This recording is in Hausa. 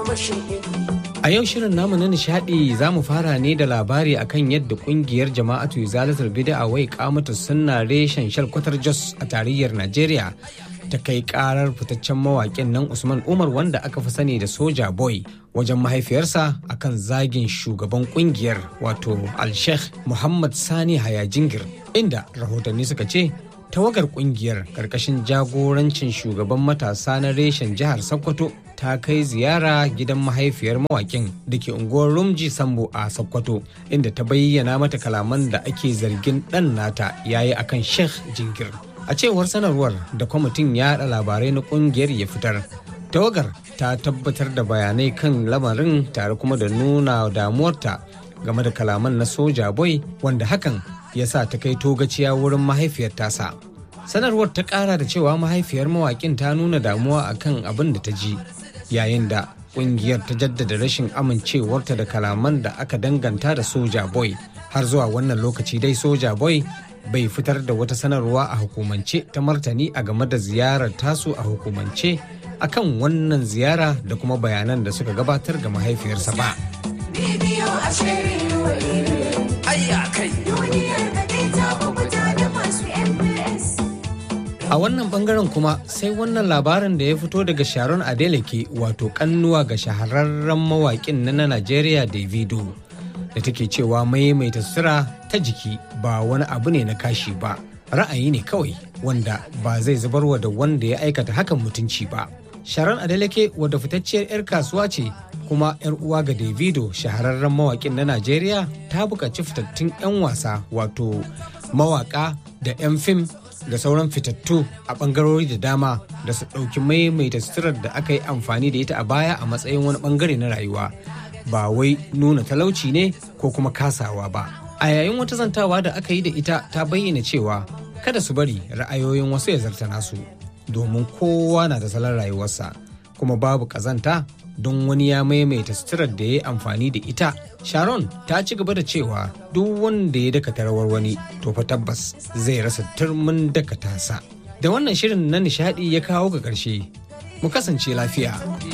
A yau shirin namu na nishadi za mu fara ne da labari akan yadda kungiyar jama'atu zalatar bid'a wai kamata sunna reshen shalkwatar Jos a tarayyar Najeriya ta kai karar fitaccen mawaƙin nan Usman Umar wanda aka fi sani da Soja Boy wajen mahaifiyarsa akan zagin shugaban kungiyar wato Al-Sheikh Muhammad Sani Hayajingir inda rahotanni suka ce tawagar kungiyar karkashin jagorancin shugaban matasa na reshen jihar Sokoto ta kai ziyara gidan mahaifiyar mawakin da ke unguwar Rumji Sambo a Sokoto inda ta bayyana mata kalaman da ake zargin ɗan nata yayi akan Sheikh Jingir. A cewar sanarwar da kwamitin yaɗa labarai na ƙungiyar ya fitar, tawagar ta tabbatar da bayanai kan lamarin tare kuma da nuna damuwarta game da kalaman na soja boy wanda hakan ya sa ta kai togaciya wurin mahaifiyar tasa. Sanarwar ta ƙara da cewa mahaifiyar mawaƙin ta nuna damuwa akan abin da ta ji yayin da ƙungiyar ta jaddada rashin amincewarta da kalaman da aka danganta da soja boy har zuwa wannan lokaci dai soja boy bai fitar da wata sanarwa a hukumance ta martani a game da ziyarar tasu a hukumance akan wannan ziyara da kuma bayanan da suka gabatar ga mahaifiyarsa ba. A wannan bangaren kuma sai wannan labarin da ya fito daga Sharon Adeleke wato kannuwa ga shahararren mawaƙin na Najeriya Davido da take cewa maimaita sutura ta jiki ba wani abu ne na kashi ba ra'ayi ne kawai wanda ba zai zubarwa da wanda ya aikata hakan mutunci ba. Sharon Adeleke wadda fitacciyar 'yar kasuwa ce kuma 'yar uwa ga Davido shahararren mawaƙin na Najeriya ta buƙaci fitattun 'yan wasa wato mawaƙa da 'yan fim da sauran fitattu a ɓangarori da dama da su ɗauki maimaita suturar da aka yi amfani da ita a baya a matsayin wani ɓangare na rayuwa ba wai nuna talauci ne ko kuma kasawa ba. A yayin wata zantawa da aka yi da ita ta bayyana cewa kada su bari ra'ayoyin wasu ya zarta nasu domin kowa na da salon rayuwarsa kuma babu ƙazanta don wani ya maimaita suturar da ya yi amfani da ita. Sharon ta ci gaba da cewa duk wanda ya dakata rawar wani to fa tabbas zai rasa turmin dakata sa. Da wannan shirin na nishadi ya kawo ga ƙarshe. Mu kasance lafiya.